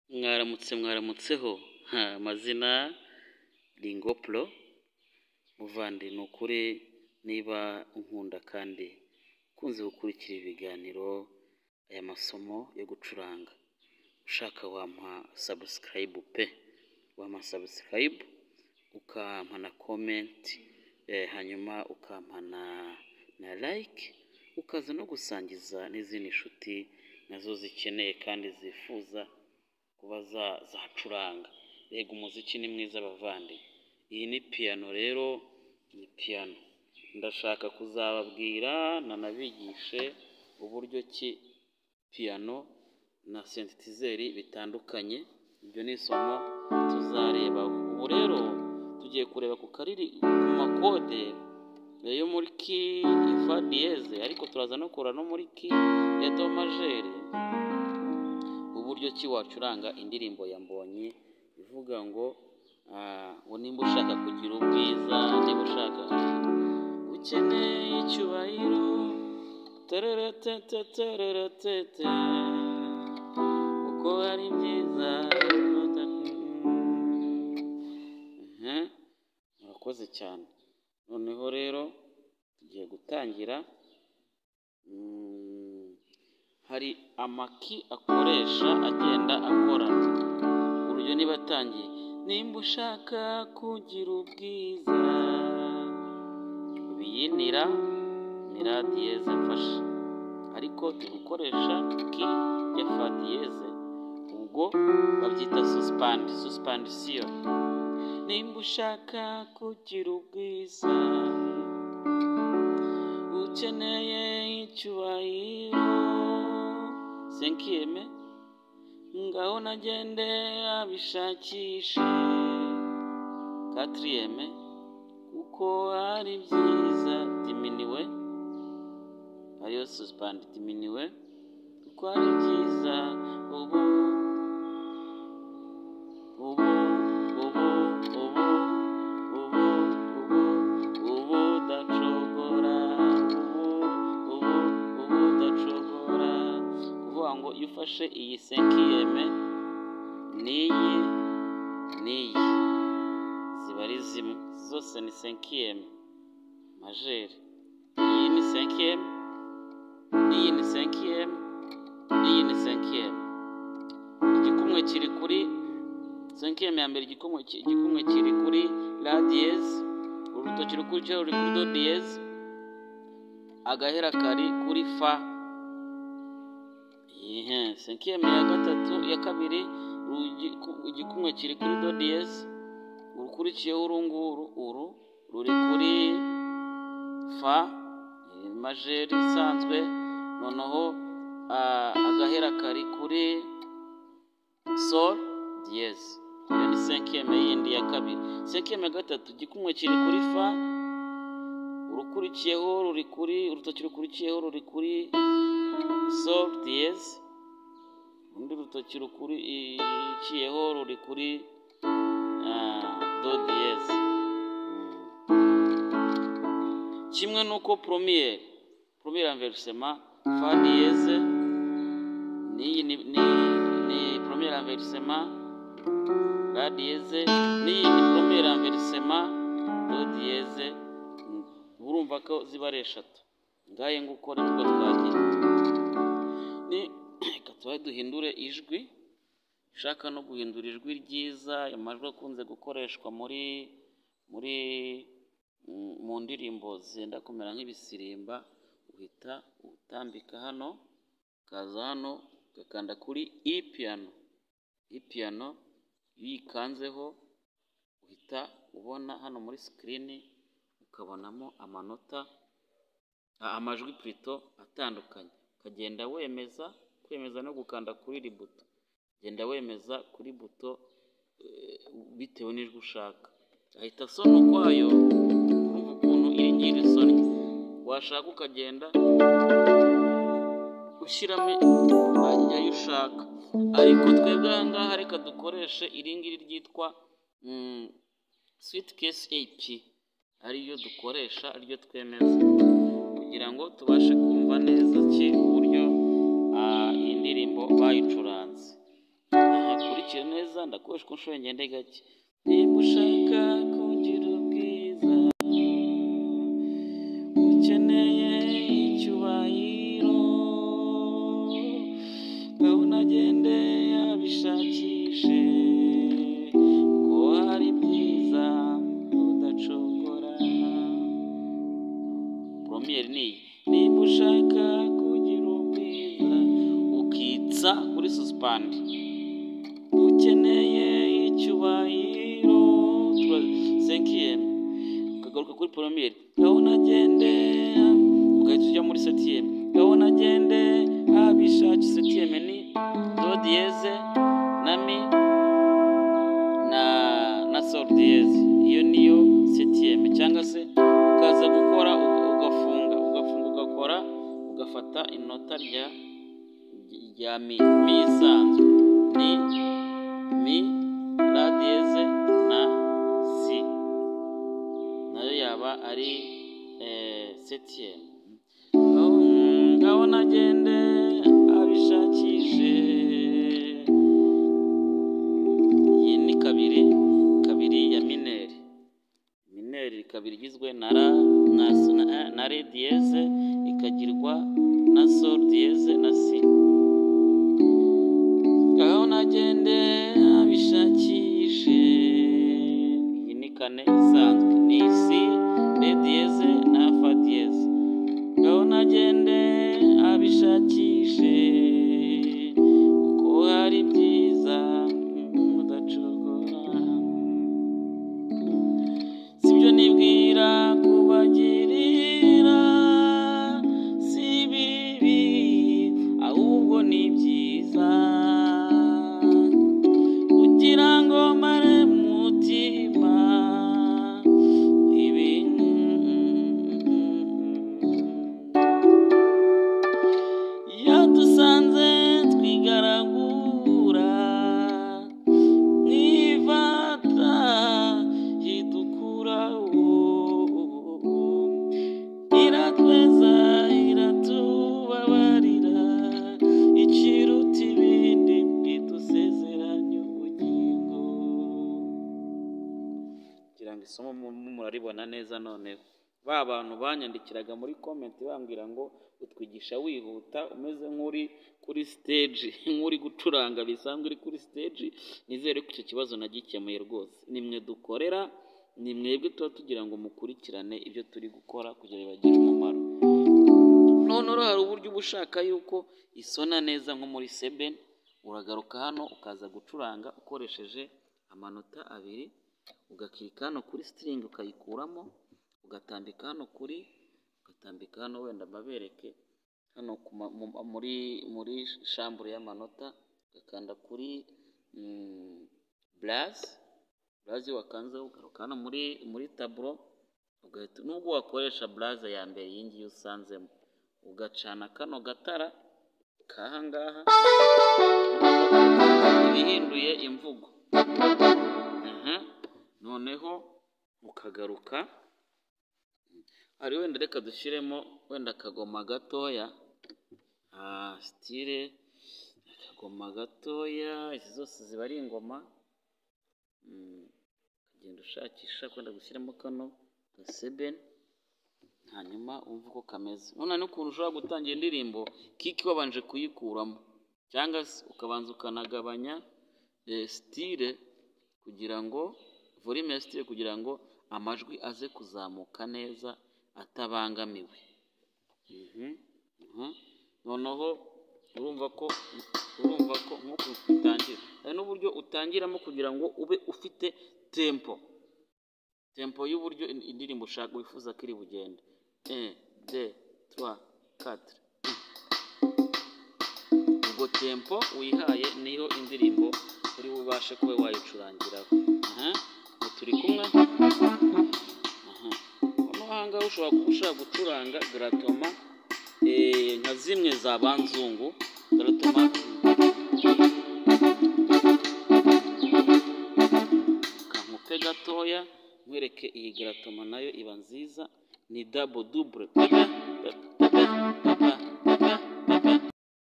Mwaramutse mwaramutseho Ha, amazina Ringopro muvandi ni ukuri niba unkunda kandi ukunze gukurikira ibiganiro aya masomo yo gucuranga ushaka wampa subscribe pe wampa subscribe ukampa na comment eh, hanyuma ukampa na, na like ukaza no gusangiza n'izindi nshuti nazo zikeneye kandi zifuza kuba za- zacuranga rega umuziki ni mwiza bavandi iyi ni piyano rero ni piyano ndashaka kuzababwira nanabigishe uburyo ki piyano na sentetizeri bitandukanye ibyo ni isomo tuzareba ubu rero tugiye kureba ku kariri ku makode yo muri ki fa diyeze ariko turaza no kureba no muri ki ya do majeri uburyo ki wacuranga indirimbo ya mbonyi ivuga ngo ah, ngo nimba ushaka kugira ubwiza niba ushaka ukeneye icyubahiro tereretetetereretete uko ari byiza Ehe, murakoze cyane noneho rero tugiye gutangira Mm, hari amaki akoresha agenda akorana urugero niba atangiye nimba ushaka kugira ubwiza biyinira ni ra diyeze mfasha ariko turi gukoresha ki ya fa diyeze ubwo babyita suspandi suspandisiyo nimba ushaka kugira ubwiza ukeneye icyubahiro senkiyeme ngaho nagende abishakishe katiriyeme kuko ari byiza diminiwe ariyo susipandi diminiwe kuko ari byiza ubu ubu ubu ubu ubu ubu ubu udacogora ubu ubu ubu udacogora kuvuga ngo iyo ufashe iyi senkiyeme n'iyi n'iyi ziba ari zimwe zose ni senkiyeme majeri iyi ni senkiyeme iyi ni senkiyeme iyi ni senkiyeme igikumwe kiri kuri senkiyeme ya mbere igikumwe ki- igikumwe kiri kuri la diyeze urutoki rukurikiyeho ruri kuri do diyeze agahera kari kuri fa ihe senkiyeme ya gatatu ya kabiri ru- igiku- igikumwe kiri kuri do diyeze urukurikiyeho uru nguru uru ruri kuri fa iyi ni majeri isanzwe noneho ah, agahera kari kuri sol diyeze iyo ni senkiyeme yindi ya kabiri senkiyeme ya gatatu igikumwe kiri kuri fa urukurikiyeho ruri kuri urutoki rukurikiyeho ruri kuri sol diyeze urundi rutoki rukurikiyeho ruri kuri ah, do diyeze kimwe n'uko poromiyeri poromiyeri anverisema fa diyeze n'iyi ni ni ni poromiyeri anverisema la diyeze n'iyi ni promere anverisema do diyeze Mm, urumva ko ziba ari eshatu ngahe nguko nibwo twagiye ni reka tubahe duhindure ijwi ushaka no guhindura ijwi ryiza amajwi akunze gukoreshwa muri muri mm, mu ndirimbo zenda kumera nk'ibisirimba uhita utambika hano ukaza hano ugakanda kuri i piyano iyi piyano iyo uyikanzeho uhita ubona hano muri sikirini ukabonamo amanota a- amajwi purito atandukanye ukagenda wemeza kwemeza no gukanda kuri iri buto genda wemeza kuri buto eh, bitewe n'ijwi ushaka ahita asoma ukwayo urumva ukuntu iri ngira isoni washaka ukagenda ushyiramo ayo ushaka ariko twebwe aha ngaha reka dukoreshe iri ngiri ryitwa mm, swit case ap ariyo dukoresha ariyo twemeza kugira ngo tubashe kumva neza ki uburyo ah, iyi ndirimbo bayicuranze aha kuri nkwakira neza ndakoresha uko nshoboye ngende gake niba ushaka kugira ubwiza ukeneye icyubahiro ngaho unagende abishakishe ko hari byiza udacogora promiyeri ni iyi niba ushaka kugira ubwiza ukitsa kuri susipandi ukeneye icyubahiro senkiyemu ukagaruka kuri poromiyeri gahunda agende ugahita ujya muri setiyemu gahunda agende habishaki setiyemu ni dodiyeze na mi na na sorudiyeze iyo niyo setiyemu cyangwa se ukaza gukora uga- ugafunga ugafunga ugakora ugafata inota rya rya mi mi isanzwe ni mi la diyeze na si nayo yaba ari eh, septième ndabona agende abishakishe iyi ni kabiri kabiri ya mineri mineri kabiri igizwe na ra na s- na, eh, na re diyeze ikagirwa na sol diyeze na si ngaho nagende abishakishe iyi ni kane isanzwe ni isi re diyeze na fa diyeze ngaho nagende abishakishe kuko hari byiza mudacogora sibyo nibwira kubagirira si bibi ahubwo ni byiza kugira ngo mare mutima ibi yadusanze twigaragura mwivata idukura iratweza iratubabarira ikiruta ibindi idusezeranya ubugingo kugira ngo isomo mu- mu- muraribona neza noneho ba bantu banyandikiraga muri komenti bambwira ngo utwigisha wihuta umeze nk'uri kuri stage nk'uri gucuranga bisanzwe uri kuri stage nizere ko icyo kibazo nagikemuye rwose ni mwe dukorera ni mwebwe tuba tugira ngo mukurikirane ibyo turi gukora kugira ngo bibagire umumaro noneho hari uburyo uba ushaka yuko isona neza nko muri sebeni uragaruka hano ukaza gucuranga ukoresheje amanota abiri ugakirika hano kuri sitiringi ukayikuramo ugatambika hano kuri ugatambika hano wenda babereke hano ku ma- mu- muri muri shambure y'amanota ugakanda kuri mm, burazi burazi wakanzeho ugaruka hano muri muri taburo ugahita nubwo wakoresha buraza ya mbere iyi ngiyi usanzemo ugacana kano gatara k'aha ngaha ibihinduye imvugo Mhm. noneho ukagaruka hari wenda reka dushyiremo wenda akagoma gatoya Ah, sitire akagoma gatoya izi zose ziba ari ingoma Mm, ugenda ushakisha kwenda gushyiramo kano gasebeni hanyuma wumve uko kameze none n'ukuntu ushobora gutangira indirimbo kiki wabanje kuyikuramo cyangwa se ukabanza ukanagabanya eh, sitire kugira ngo volume ya sitire kugira ngo amajwi aze kuzamuka neza atabangamiwe Mhm, mhm. noneho urumva ko urumva ko nk'uko utangira hari n'uburyo utangiramo kugira ngo ube ufite tempo tempo y'uburyo in- indirimbo ushaka wifuza ko iri bugende un deux trois quatre ubwo tempo wihaye niyo indirimbo uri bubashe kuba wayicurangiraho aha ubu turi kumwe aha hano aha ngaha ushobora kuba ushaka gucuranga garatoma eh, nka zimwe za banzungu garatoma kankupe gatoya nkwereke iyi garatoma nayo iba nziza ni dabo dubure papa papa papa